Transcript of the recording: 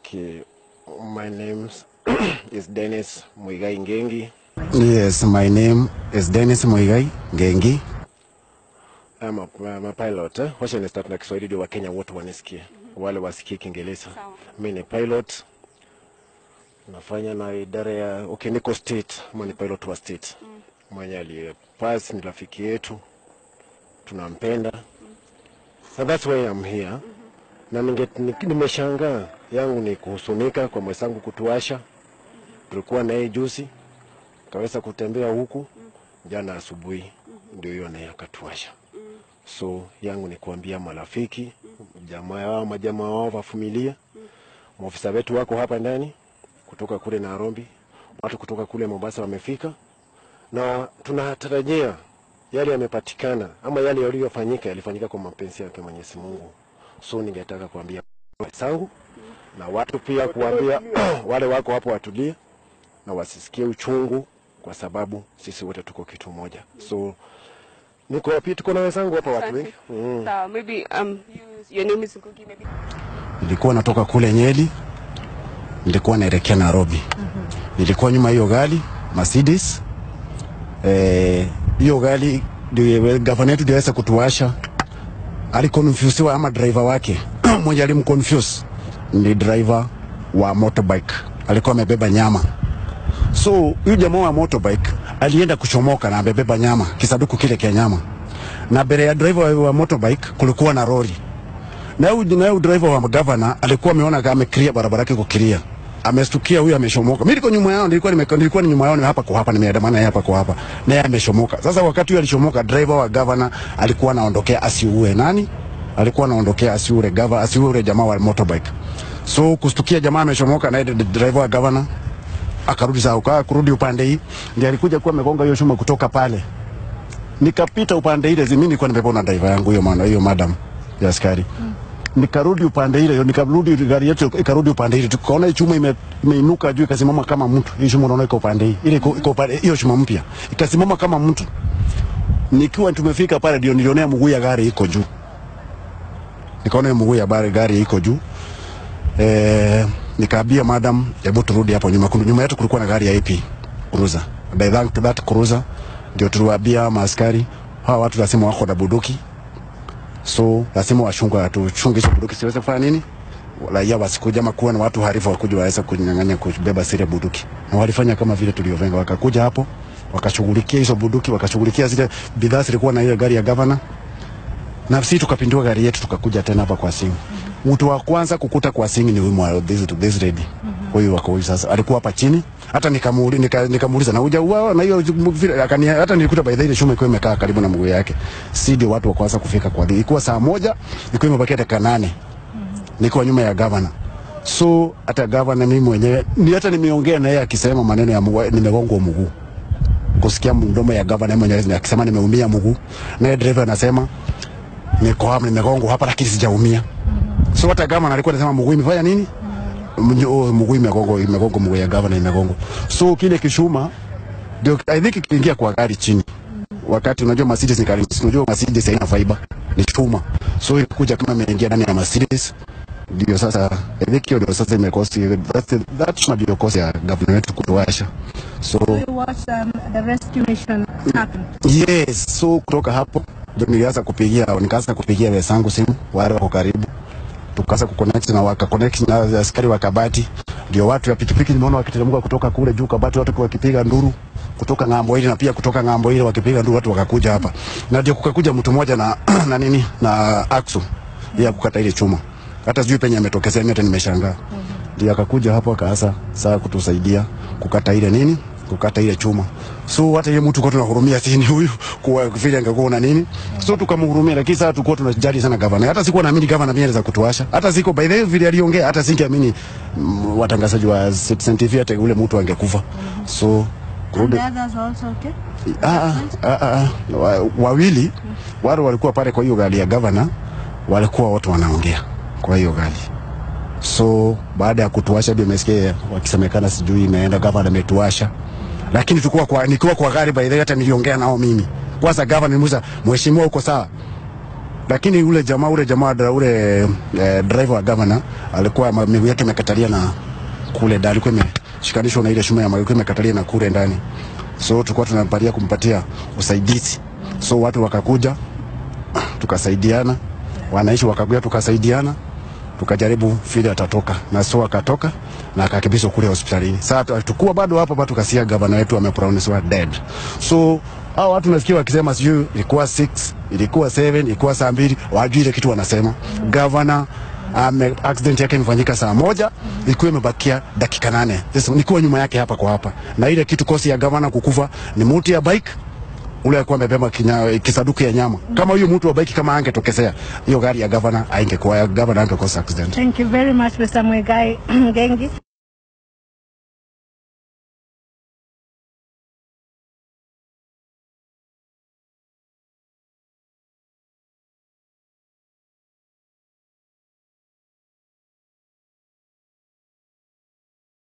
Okay, my name is Dennis Muigai Ngengi. Yes, my name is Dennis Muigai Ngengi. I'm a, I'm a pilot. Eh? Wacha ni start na Kiswahili ndio Wakenya wote wanisikie. Wale wasikie Kiingereza. Mimi ni pilot. Nafanya na idara ya okay, niko state, ama ni pilot wa state. Mwenye aliyepass ni rafiki yetu. Tunampenda. So that's why I'm here. Na ninge ni- nimeshangaa yangu ni kuhusunika kwa mwenzangu kutuasha. Tulikuwa na yeye juzi. Kaweza kutembea huku jana asubuhi ndio hiyo naye akatuasha. So yangu ni kuambia marafiki, jamaa wao, majamaa wao wa familia, maofisa wetu wako hapa ndani kutoka kule Nairobi, watu kutoka kule Mombasa wamefika, na tunatarajia yale yamepatikana ama yale yaliyofanyika yalifanyika kwa mapenzi yake Mwenyezi Mungu. So ningetaka kuambia wenzangu na watu pia kuambia wale wako hapo watulie na wasisikie uchungu, kwa sababu sisi wote tuko kitu moja. So niko pia tuko na wenzangu hapa watu wengi mm. Sawa, maybe um, you, your name is Ngugi, maybe. Nilikuwa natoka kule Nyeri, nilikuwa naelekea Nairobi. Nilikuwa nyuma hiyo gari Mercedes. Eh, hiyo gari ndio gavana yetu ndiweza kutuasha. Alikonfusiwa ama driver wake mmoja alimconfuse ni driver wa motorbike, alikuwa amebeba nyama. So huyu jamaa wa motorbike alienda kuchomoka na amebeba nyama, kisaduku kile kia nyama, na mbele ya driver wa motorbike kulikuwa na lori na huyu na huyu driver wa governor alikuwa ameona kama ameclear barabara yake kukilia. Amestukia huyu ameshomoka. Mimi niko nyuma yao, nilikuwa nime nilikuwa ni nyuma yao ni hapa kwa hapa nimeandamana naye hapa kwa hapa. Na yeye ameshomoka. Sasa wakati huyu alishomoka driver wa governor alikuwa anaondokea asiue nani? Alikuwa anaondokea asiue governor asiue jamaa wa motorbike. So kustukia jamaa ameshomoka na yeye driver wa governor akarudi sawa, kwa kurudi upande hii ndiye alikuja kuwa amegonga hiyo chuma kutoka pale. Nikapita upande ile, mimi nilikuwa nimepona driver yangu hiyo maana hiyo madam ya askari nikarudi upande ile, nikarudi gari yetu ikarudi upande ile, tukaona hii chuma ime, imeinuka juu ikasimama kama mtu. Hii chuma unaona iko upande hii, ile iko iko upande hiyo chuma mpya ikasimama kama mtu. Nikiwa tumefika pale, ndio nilionea mguu ya gari iko juu, nikaona hiyo mguu ya gari gari iko juu eh, nikaambia madam, hebu turudi hapo nyuma. Kuna nyuma yetu kulikuwa na gari ya AP cruiser, by that, that cruiser ndio tuliwaambia maaskari hawa watu lazima wako na bunduki so lazima washunga tuchunge hizo bunduki siweze kufanya nini raia wasikuja ama kuwa na watu harifu wakuja waweza kunyang'anya kubeba zile bunduki, na walifanya kama vile tulivyovenga, wakakuja hapo wakashughulikia hizo bunduki, wakashughulikia zile bidhaa zilikuwa na ile gari ya gavana, na sisi tukapindua gari yetu tukakuja tena hapa kwa Singi. Mtu wa kwanza kukuta kwa Singi ni huyu mwa this, this lady huyu wako huyu sasa, alikuwa hapa chini, hata nikamuuliza nika, nikamuuliza na uja uao na hiyo vile akani, hata nilikuta by the way ile shuma ilikuwa imekaa karibu na mguu yake, si ndio watu wa kwanza kufika kwa ilikuwa saa moja, ilikuwa imebakia dakika nane niko nyuma ya gavana. So hata gavana mimi mwenyewe ni hata nimeongea na yeye akisema maneno ya mguu, nimegongwa mguu kusikia mdomo ya gavana yeye mwenyewe akisema nimeumia mguu, naye driver anasema niko hapa nimegongwa hapa, lakini sijaumia. So hata gavana alikuwa anasema mguu imefanya nini? Mnyo- mguu imegongwa, imegongwa mguu ya gavana imegongwa. So kile kishuma ndio I think kiingia kwa gari chini wakati unajua Mercedes ni gari, unajua Mercedes haina fiber, ni chuma. So ilikuja kama imeingia ndani ya Mercedes, ndio sasa I think hiyo ndio sasa imekosi that that ndio kosi ya government wetu kutuasha. So We watched um, the rescue mission happen. yes, so kutoka hapo ndio nilianza kupigia, nikaanza kupigia wenzangu simu wale wako karibu, tukaanza kuconnect na waka connect na askari wa Kabati, ndio watu ya pikipiki nimeona wakiteremka kutoka kule juu Kabati, watu wakipiga nduru kutoka ng'ambo ile na pia kutoka ng'ambo ile wakipiga nduru, watu wakakuja hapa, na ndio kukakuja mtu mmoja na na nini na aksu ya kukata ile chuma, hata sijui penye ametokezea, mimi hata nimeshangaa. Ndio akakuja hapo akaanza saa kutusaidia kukata ile nini kukata ile chuma. So hata ile mtu kwa tunahurumia sini huyu kwa vile angekuwa na nini. So tukamhurumia, lakini sasa tulikuwa tunajali sana gavana. Hata sikuwa naamini gavana mimi anaweza kutuasha. Hata siko by the way vile aliongea, hata singeamini mm, watangazaji wa Citizen TV hata ule mtu angekufa. So And kurudi the others were also okay? Ah, ah, ah, ah, wa- wawili wale walikuwa pale kwa hiyo gari ya gavana, walikuwa wote wanaongea kwa hiyo gari. So baada ya kutuasha, ndio nimesikia wakisemekana, sijui imeenda gavana ametuasha, lakini tulikuwa kwa nikiwa kwa gari by the way, hata niliongea nao mimi kwanza. Gavana nimuuliza, mheshimiwa, uko sawa? lakini ule jamaa ule jamaa dra- ule eh, driver wa governor alikuwa ma- miguu yake imekatalia na kule ndani, alikuwa imeshikanishwa na ile shuma ya ilikuwa imekatalia na kule ndani, so tulikuwa tunampatia kumpatia usaidizi, so watu wakakuja tukasaidiana, wananchi wakakuja tukasaidiana, tukajaribu vile atatoka na so akatoka na akakimbizwa kule hospitalini. Sasa tukua bado hapo bado tukasikia gavana wetu amepronouncewa dead. So hao watu nasikia wakisema sijui ilikuwa 6 ilikuwa 7 ilikuwa saa mbili, wajui ile kitu wanasema. Gavana ame accident yake imefanyika saa moja ilikuwa imebakia dakika nane. Sasa nikuwa nyuma yake hapa kwa hapa, na ile kitu kosi ya gavana kukufa ni muti ya bike ule alikuwa amebeba kinya- kisaduku ya nyama. Kama huyo mtu wa bike kama angetokezea, hiyo gari ya gavana aingekuwa gavana angekosa accident. Thank you very much, Mr. Mwegai Ngengi.